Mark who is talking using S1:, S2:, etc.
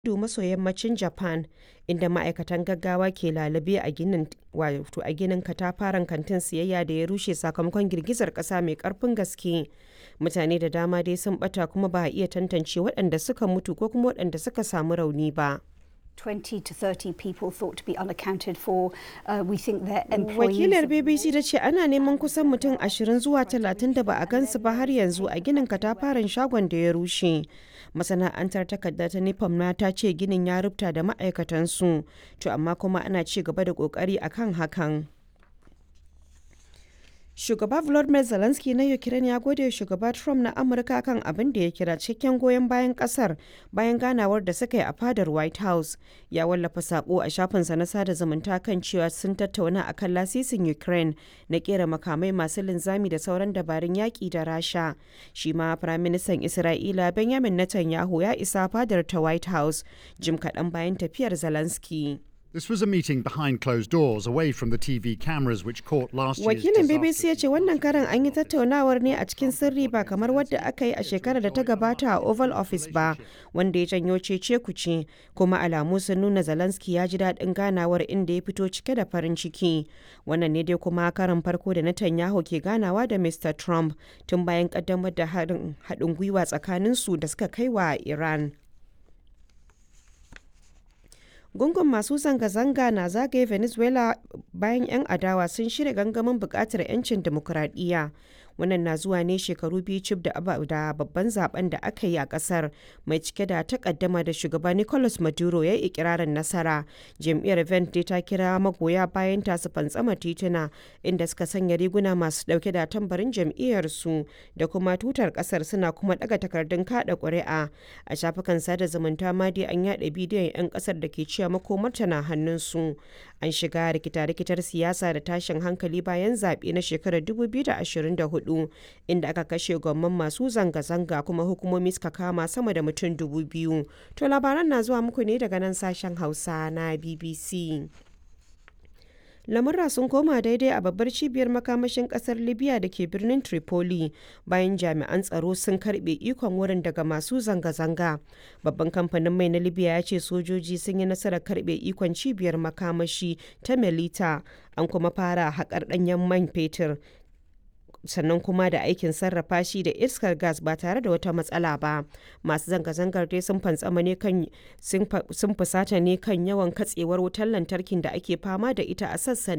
S1: kudu maso yammacin Japan, inda ma'aikatan gaggawa ke lalube a ginin katafaren kantin siyayya da ya rushe sakamakon girgizar kasa mai karfin gaske. Mutane da dama dai sun bata kuma ba a iya tantance waɗanda suka mutu ko kuma waɗanda suka samu rauni ba.
S2: 20 to 30 people thought to be unaccounted for. Uh, we think their employees.
S1: Wakilar BBC ta ce ana neman kusan mutum 20 zuwa 30 da ba a gansu ba har yanzu a ginin katafaren shagon da ya rushe. Masana'antar takarda ta Nipam na ta ce ginin ya rubuta da ma'aikatansu, to amma kuma ana ci gaba da kokari akan hakan. Shugaba Volodymyr Zelensky na Ukraine ya gode shugaba Trump na Amurka kan abin da ya kira cikakken goyon bayan kasar bayan ganawar da suka yi a fadar White House. Ya wallafa sako a shafinsa na sada zumunta kan cewa sun tattauna akan lasisin Ukraine na kera makamai masu linzami da sauran dabarun yaƙi da Rasha. Shi ma Firaministan Isra'ila Benjamin Netanyahu ya isa fadar ta White House jim kaɗan bayan tafiyar Zelensky.
S3: This was a meeting behind closed doors, away from the TV cameras which caught last year's
S1: Wakilin BBC
S3: disaster.
S1: ya ce wannan karan an yi tattaunawar ne a cikin sirri ba kamar wadda aka yi a shekarar da ta gabata a Oval Office ba, wanda ya janyo cece kuce, kuma alamu sun nuna Zelensky ya ji daɗin ganawar inda ya fito cike da farin ciki. Wannan ne dai kuma karan farko da Netanyahu ke ganawa da Mr. Trump tun bayan kaddamar da haɗin gwiwa tsakaninsu da suka kai wa Iran. gungun masu zanga-zanga na zagaye venezuela bayan 'yan adawa sun shirya gangamin bukatar 'yancin demokuraɗiyya wannan na zuwa ne shekaru biyu cif da babban zaben da aka yi a kasar mai cike da takaddama da shugaba nicolas maduro ya yi ikirarin nasara jam'iyyar vente ta kira magoya bayan ta su fantsama tituna inda suka sanya riguna masu dauke da tambarin jam'iyyar su da kuma tutar kasar suna kuma daga takardun kada ƙuri'a a shafukan sada zumunta ma dai an yada bidiyon 'yan kasar da ke cewa makomarta na hannunsu an shiga rikita-rikitar siyasa da tashin hankali bayan zaɓe na shekarar 2024 inda aka kashe gwamman masu zanga-zanga kuma hukumomi suka kama sama da mutum dubu biyu to labaran na zuwa muku ne daga nan sashen hausa na bbc lamurra sun koma daidai a babbar cibiyar makamashin kasar libya da ke birnin tripoli bayan jami'an tsaro sun karbe ikon wurin daga masu zanga-zanga babban kamfanin mai na libya ya ce sojoji sun yi nasarar karbe ikon cibiyar makamashi ta melita an kuma fara haƙar ɗanyen man fetur sannan kuma da aikin sarrafa shi da iskar gas ba tare da wata matsala ba masu zanga-zangar dai sun fantsama ne kan sun fusata ne kan yawan katsewar wutar lantarkin da ake fama da ita a sassan